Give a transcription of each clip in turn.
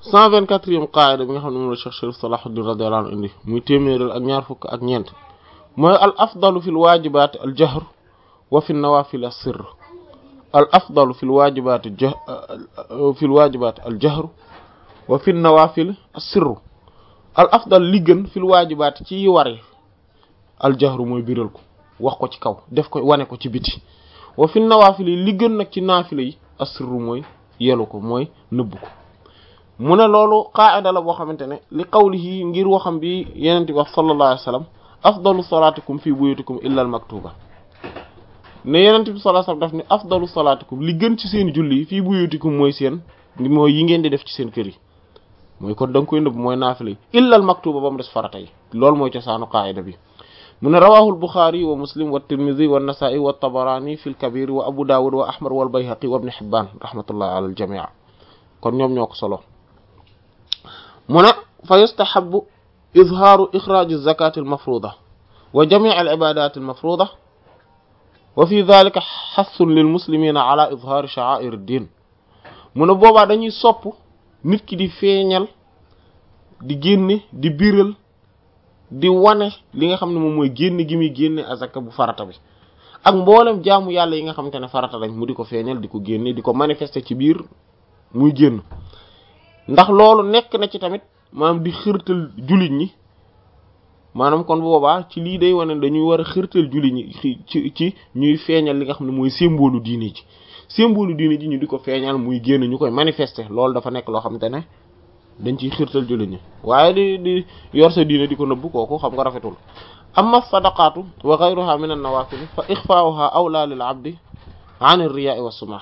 cent vingt-quatrième qaida bi nga xam ne moom la Cheikh Sharif Salahuddin radiyallahu anhu indi muy téeméeral ak ñaar fukk ak ñeent mooy al afdalu fi l waajibaat al jahr wa fi nawafil as sirr al afdalu fi l waajibaat jah fi l waajibaat al jahr wa fi nawafil as sirr al afdal li gën fi l waajibaat ci yi ware al jahru mooy biral ko wax ko ci kaw def ko wane ko ci biti wa fi nawafil yi li gën nag ci naafila yi as sirr mooy yelu ko mooy nëbb ko mu ne loolu qaa'ida la boo xamante ne li qawlihi ngir waxam bi yeneen bi wax sallallahu alayhi wa sallam afdalu salaatikum fi buyutikum illa al maktuba ne yeneen bi sallallahu alayhi wa sallam daf ni afdalu salaatikum li gën ci seen julli fii buyutikum mooy seen mooy yi ngeen di def ci seen kër yi mooy kon da nga koy nëbb mooy naafila yi illa al maktuba ba mu des farata yi loolu mooy cosaanu qaa'ida bi mu ne rawahu al buxaari wa muslim wa tirmidhi wa nasaa'i wa tabarani fi al kabir wa abu dawud wa ahmad wal bayhaqi wa ibn hibban rahmatullah ala al jamii kon ñoom ñoo ko solo mu ne fa yustahabu izhaaru ixraaj zakati almafruda wa jamic alibadat almafruda wa fi dalika xassun lilmuslimina ala izhaari sha'air ad-din mu ne boobaa dañuy sopp nit ki di feeñal di génne di biral di wane li nga xam ne moom mooy génne gi muy génne azaka bu farata bi ak mboolem jaamu yàlla yi nga xamante ne farata lañ mu di ko feeñal di ko génne di ko manifester ci biir muy génn ndax loolu nekk na ci tamit maanaam di xirtal jullit ñi maanaam kon boobaa ci lii day wane dañuy war a xirtal jullit ñi ci ci ñuy feeñal li nga xam ne mooy symbole diine ji symbole diine ji ñu di ko feeñal muy génn ñu koy manifester loolu dafa nekk loo xamante ne dañ ciy xirtal jullit ñi waaye di di yor sa diine di ko nëbb kooku xam nga rafetul amma sadaqatu wa ghayruha min an-nawafil fa ixfaa'uha awla lil abdi an ar-riya'i was-sum'a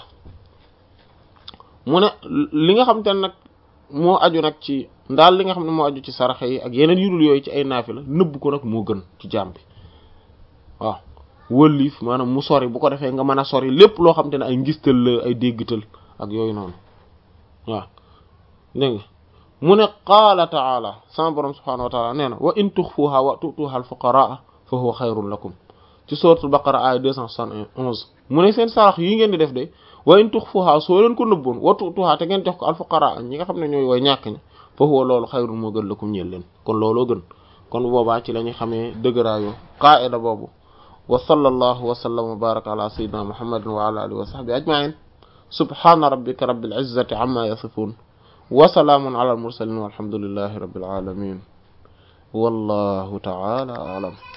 mu ne li nga xamante ne nag moo aju nag ci ndaal li nga xam ne moo aju ci saraxe yi ak yeneen yudul yooyu ci ay naafila nëbb ko nag moo gën ci jaam bi waaw wëlliif maanaam mu sori bu ko defee nga mën a sori lépp loo xam te ne ay ngistal la ay déggtal ak yooyu noonu waaw dégg nga mu ne qaala taala sama borom subhanahu wa taala nee na wa in tuxfuha wa tutuha al fuqaraa fa huwa xayrun lakum ci suratul baqara ay deux cent soixante et onze mu ne seen sarax yi ngeen di def de wa in tuxfuha soo leen ko nëbboon wa tutuha te ngeen jox ko al fuqaraa ñi nga xam ne ñooy way ñàkk ñi fa huwa loolu xayrun moo gën lakum ñeel leen kon looloo gën kon boobaa ci la ñuy xamee dëgëraayu qaa'ida boobu wa sallallahu wa sallam wa baraka ala sayyidina muhammadin wa ala alihi wa sahbihi ajma'in subhana rabbika rabbil izzati amma yasifun wa salaamun ala al mursalin walhamdulillahi rabbil alamin wallahu ta'ala a'lam